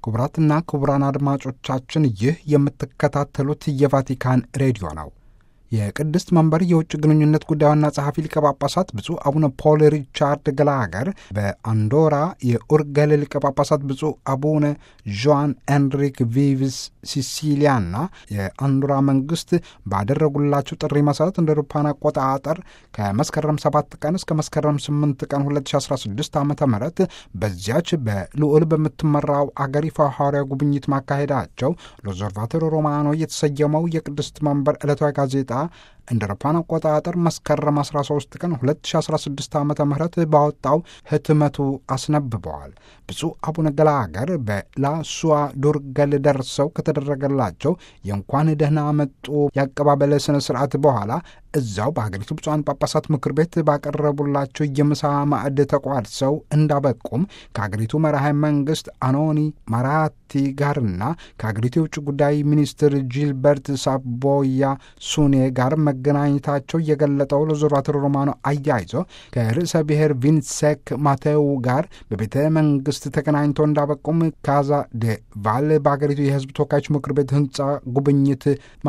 ክቡራትና ክቡራን አድማጮቻችን ይህ የምትከታተሉት የቫቲካን ሬዲዮ ነው። የቅድስት መንበር የውጭ ግንኙነት ጉዳይ ዋና ጸሐፊ ሊቀ ጳጳሳት ብፁዕ አቡነ ፖል ሪቻርድ ገላገር በአንዶራ የኡርገል ሊቀ ጳጳሳት ብፁዕ አቡነ ዦን ኤንሪክ ቪቭስ ሲሲሊያና የአንዶራ መንግስት ባደረጉላቸው ጥሪ መሰረት እንደ አውሮፓውያን አቆጣጠር ከመስከረም 7 ቀን እስከ መስከረም 8 ቀን 2016 ዓ ም በዚያች በልዑል በምትመራው አገር ይፋ ሐዋርያ ጉብኝት ማካሄዳቸው ሎዘርቫቶር ሮማኖ የተሰየመው የቅድስት መንበር ዕለታዊ ጋዜጣ እንደ አውሮፓውያን አቆጣጠር መስከረም 13 ቀን 2016 ዓ ም ባወጣው ህትመቱ አስነብበዋል። ብፁዕ አቡነ ገላገር በላሱዋ ዱርገል ደርሰው ከተደረገላቸው የእንኳን ደህና መጡ የአቀባበለ ስነ ስርዓት በኋላ እዛው በሀገሪቱ ብፁዓን ጳጳሳት ምክር ቤት ባቀረቡላቸው የምሳ ማዕድ ተቋድሰው እንዳበቁም ከሀገሪቱ መራሄ መንግስት አኖኒ ማራቲ ጋርና ከሀገሪቱ የውጭ ጉዳይ ሚኒስትር ጂልበርት ሳቦያ ሱኔ ጋር መገናኘታቸው የገለጠው ሎዞራቶር ሮማኖ አያይዞ ከርዕሰ ብሔር ቪንሴክ ማቴው ጋር በቤተ መንግስት ተገናኝተው እንዳበቁም ካዛ ደ ቫል በሀገሪቱ የህዝብ ተወካዮች ምክር ቤት ህንፃ ጉብኝት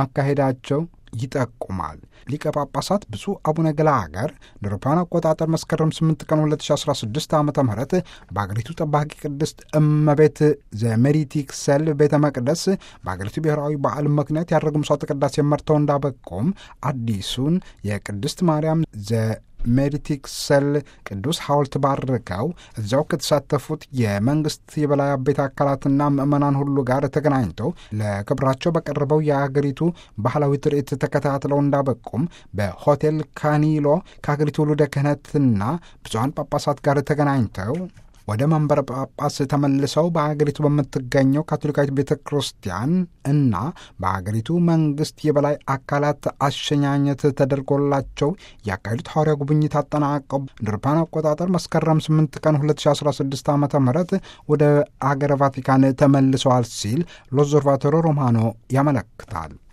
ማካሄዳቸው ይጠቁማል። ሊቀ ጳጳሳት ብፁዕ አቡነ ገላገር ለአውሮፓውያን አቆጣጠር መስከረም 8 ቀን 2016 ዓ ም በአገሪቱ ጠባቂ ቅድስት እመቤት ዘሜሪቲክሰል ቤተ መቅደስ በአገሪቱ ብሔራዊ በዓል ምክንያት ያደረጉ ምሥዋዕተ ቅዳሴ መርተው እንዳበቁም አዲሱን የቅድስት ማርያም ዘ ሜዲቲክሰል ቅዱስ ሐውልት ባርከው እዚያው ከተሳተፉት የመንግስት የበላይ አበይት አካላትና ምዕመናን ሁሉ ጋር ተገናኝተው ለክብራቸው በቀረበው የአገሪቱ ባህላዊ ትርኢት ተከታትለው እንዳበቁም በሆቴል ካኒሎ ከአገሪቱ ውሉደ ክህነትና ብዙሀን ጳጳሳት ጋር ተገናኝተው ወደ መንበረ ጳጳስ ተመልሰው በአገሪቱ በምትገኘው ካቶሊካዊት ቤተ ክርስቲያን እና በአገሪቱ መንግስት የበላይ አካላት አሸኛኘት ተደርጎላቸው ያካሄዱት ሐዋርያ ጉብኝት አጠናቀው እንደ አውሮፓውያን አቆጣጠር መስከረም 8 ቀን 2016 ዓ ም ወደ አገረ ቫቲካን ተመልሰዋል ሲል ሎዞርቫቶሮ ሮማኖ ያመለክታል።